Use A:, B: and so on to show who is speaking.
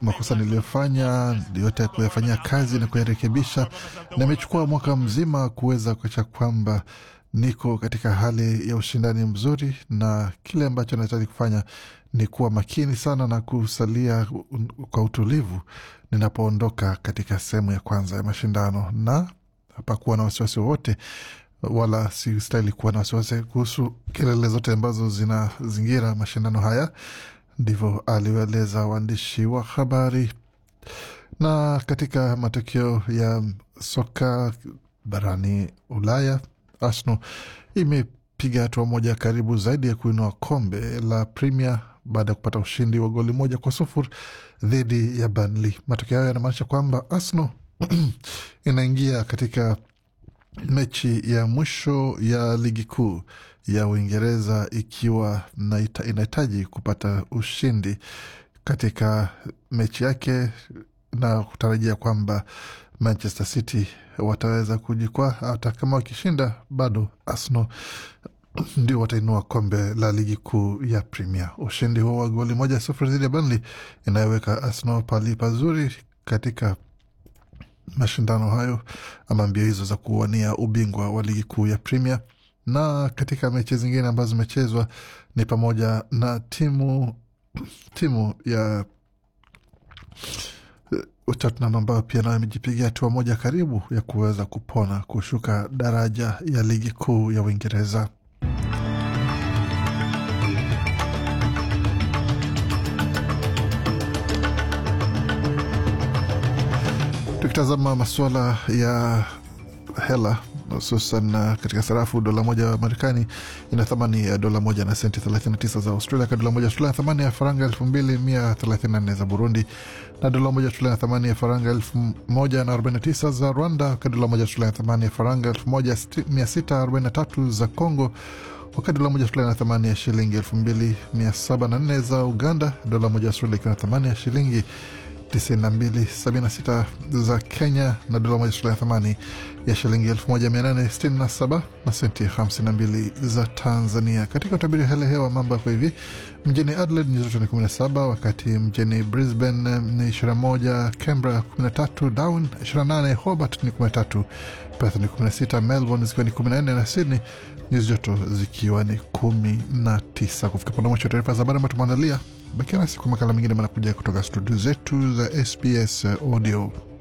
A: makosa niliyofanya yote kuyafanyia kazi na kuyarekebisha, na imechukua mwaka mzima kuweza kuacha kwamba niko katika hali ya ushindani mzuri, na kile ambacho nahitaji kufanya ni kuwa makini sana na kusalia kwa utulivu ninapoondoka katika sehemu ya kwanza ya mashindano, na hapakuwa na wasiwasi wowote wala sistahili kuwa na wasiwasi kuhusu kelele zote ambazo zinazingira mashindano haya. Ndivyo alieleza waandishi wa habari. Na katika matokeo ya soka barani Ulaya, Arsenal imepiga hatua moja karibu zaidi ya kuinua kombe la Premier baada ya kupata ushindi wa goli moja kwa sufuri dhidi ya Burnley. Matokeo hayo yanamaanisha kwamba Arsenal inaingia katika mechi ya mwisho ya ligi kuu ya Uingereza ikiwa inahitaji kupata ushindi katika mechi yake na kutarajia kwamba Manchester City wataweza kujikwaa. Hata kama wakishinda, bado Arsenal ndio watainua kombe la ligi kuu ya Premier. Ushindi huo wa goli moja sufuri dhidi ya Burnley inayoweka Arsenal pali pazuri katika mashindano hayo ama mbio hizo za kuwania ubingwa wa ligi kuu ya Premier. Na katika mechi zingine ambazo zimechezwa ni pamoja na timu timu ya Tottenham ambayo pia nayo imejipigia hatua moja karibu ya kuweza kupona kushuka daraja ya ligi kuu ya Uingereza. Tukitazama masuala ya hela hususan katika sarafu, dola moja ya Marekani ina thamani ya dola moja na senti 39 za Australia, ka dola moja Australia thamani ya faranga 2134 za Burundi, na dola moja Australia thamani ya faranga 1049 za Rwanda, ka dola moja Australia thamani ya faranga 1643 za Congo, wakati dola moja Australia na thamani ya shilingi 2704 za Uganda, dola moja Australia ikiwa na thamani ya shilingi 9276 za Kenya na dola moja Australia thamani ya shilingi 1867 na senti 52 za Tanzania. Katika utabiri hali hewa mambo yako hivi: mjini Adelaide nyuzi joto ni 17, wakati mjini Brisbane ni 21, Canberra 13, Darwin 28, Hobart ni 13, Perth ni 16, Melbourne zikiwa ni 14 na Sydney nyuzi joto zikiwa ni 19. Kufika pona mwisho taarifa za habari ambayo tumeandalia. Bakia nasi kwa makala mengine manakuja kutoka studio zetu za SBS Audio.